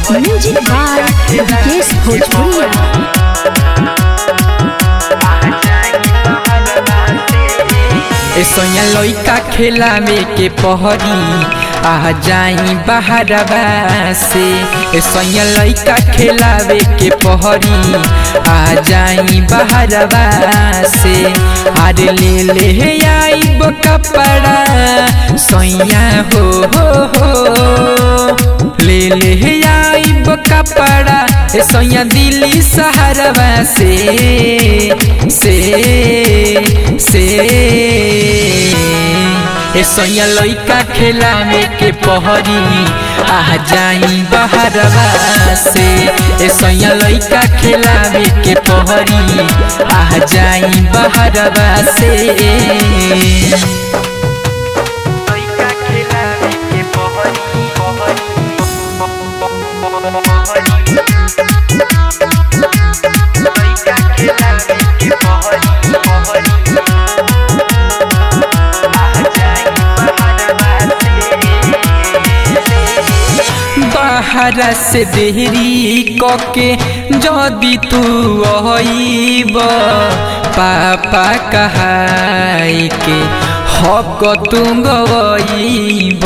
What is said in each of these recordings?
music by Vikesh भोजपुरिया ए सोया लइका खेलावे के पहरी आ जाई बहरवा से ए सोया लइका खेलावे के पहरी आ जाई बहरवा से अरे ले ले आईब कपड़ा सोया हो हो हो ले ले आईब कपड़ा ए सोया दिल्ली शहरवा से से से ए सोया लइका खेलावे के पहरी आ जाई बहरवा से ए सोया लइका खेलावे के पहरी आ जाई बहरवा से लइका खेलावे के पहरी लइका खेलावे के पहरी बाहर से देहरी कके जदि तू अइब पापा कहाई के हक तू गइब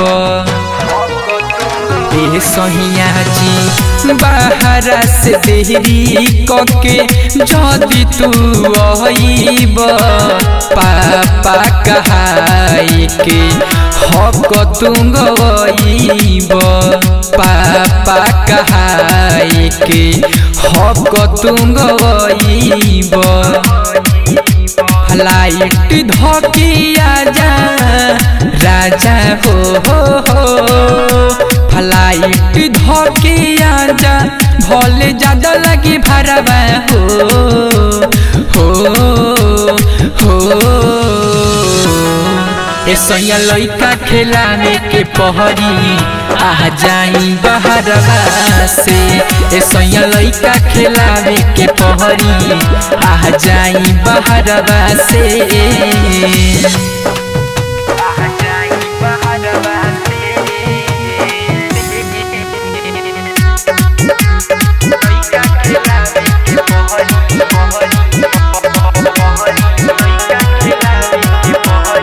ए सहिया जी बाहर से देहरी कके जदि तू अइब पापा कहाई के हक तू गइब पापा कहाई के हक तू गइब फ्लाइट धकिया जा राजा हो हो हो फ्लाइट धकिया जा भले ज्यादा लगी भरवा हो हो हो ए सोया लइका खेलावे के पहरी आ जाई बहरवा से ए सोया लइका खेलावे के पहरी आ जाई बहरवा से आ जाई बहरवा लइका खेलावे के पहरी लइका खेलावे के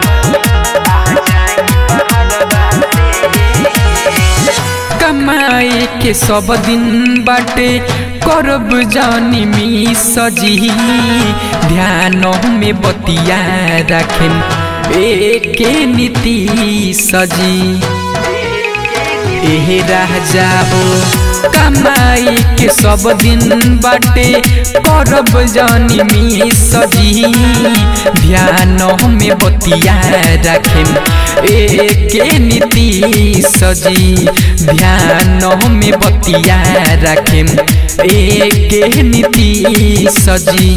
कमाई के सब दिन बाटे करब जानी मी सजी ध्यान में बतिया रखेन एके नीति सजी एहे रह जाओ कमाई के सब दिन बाटे करब जानी मी सजी ध्यान में बतिया रखेम एके नीति सजी ध्यान में बतिया रखेम एके नीति सजी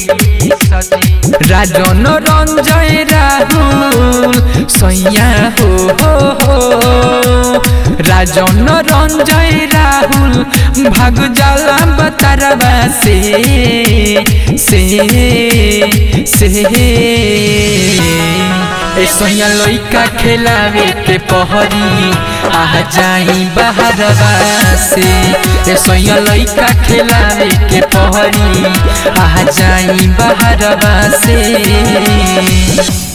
राजन रंजय राहुल सैया हो हो हो राजन रंजय राहुल भाग जाला बतारवा से से से ए सोया लइका खेलावे के पहरी आ जाई बहरवा से ए सोया लइका खेलावे के पहरी आ जाई बहरवा से